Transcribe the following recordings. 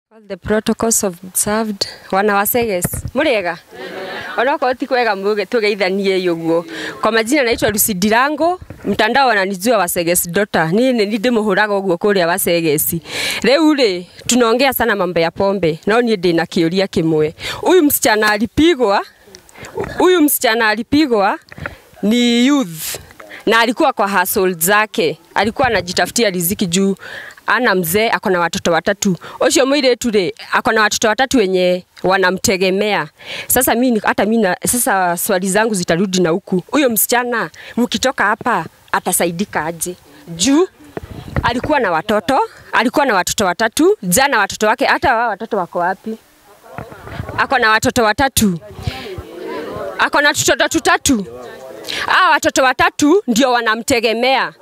All the protocols observed. Wana wa Seges, muriega? Onokorwo ti kwega muge tugeithanie ũguo. Kwa majina naitwa Lucy Ndirango, mtandao wananijua wa Seges Dota. Niĩ nĩ ndĩmũhũraga ũguo kũrĩa wa Seges. Rĩu rĩ, tunaongea sana mambo ya pombe, no niĩ ndĩna kĩũria kĩmwe. Huyu msichana alipigwa, huyu msichana alipigwa ni youth na alikuwa kwa hustle zake, alikuwa anajitafutia riziki juu ana mzee ako na watoto watatu. Ucio mũirĩtu rĩ ako na watoto watatu wenye wanamtegemea. Sasa mimi hata mimi na- sasa swali zangu zitarudi na huku. Huyo msichana mkitoka hapa atasaidika aje? Juu alikuwa na watoto, alikuwa na watoto watatu, jana watoto wake hata wao watoto wako wapi? Ako na watoto watatu. Ako na watoto tutatu. Hawa watoto watatu ndio wanamtegemea.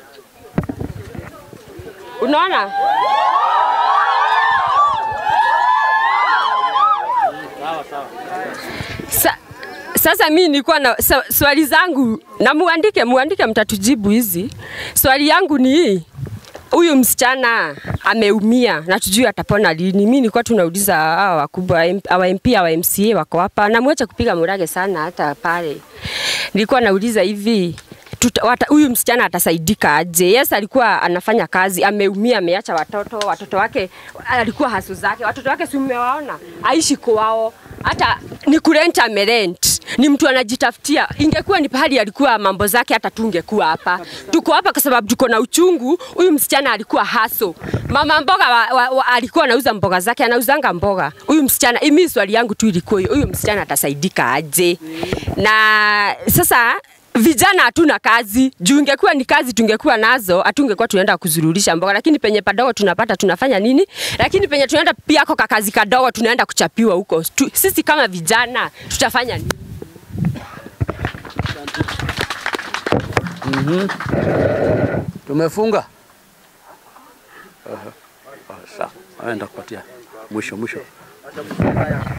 Unaona? Sa, sasa mi nilikuwa na sa, swali zangu na muandike, muandike, mtatujibu hizi. Swali yangu ni hii, huyu msichana ameumia na tujui atapona lini. Mi nilikuwa tunauliza hawa wakubwa awa MP awa MCA wako hapa, na mwache kupiga murage sana hata pale. Nilikuwa nauliza hivi tuta- wata- huyu msichana atasaidika aje? Yes, alikuwa anafanya kazi, ameumia, ameacha watoto, watoto wake alikuwa hasu zake, watoto wake si umewaona, aishi kwao, hata ni kurent amerent, ni mtu anajitafutia. Ingekuwa ni pahali alikuwa mambo zake, hata tungekuwa hapa. Tuko hapa kwa sababu tuko na uchungu. Huyu msichana alikuwa haso, mama mboga wa, wa, wa, alikuwa anauza mboga zake, anauzanga mboga. Huyu msichana, imi swali yangu tu ilikuwa hiyo, huyu msichana atasaidika aje? Na sasa vijana hatuna kazi juu ingekuwa ni kazi tungekuwa nazo hatungekuwa tunaenda kuzururisha mboga lakini penye padogo tunapata tunafanya nini lakini penye tunaenda pia koka kazi kadogo tunaenda kuchapiwa huko tu, sisi kama vijana tutafanya nini Tumefunga. Sawa, aenda kupatia mwisho mwisho.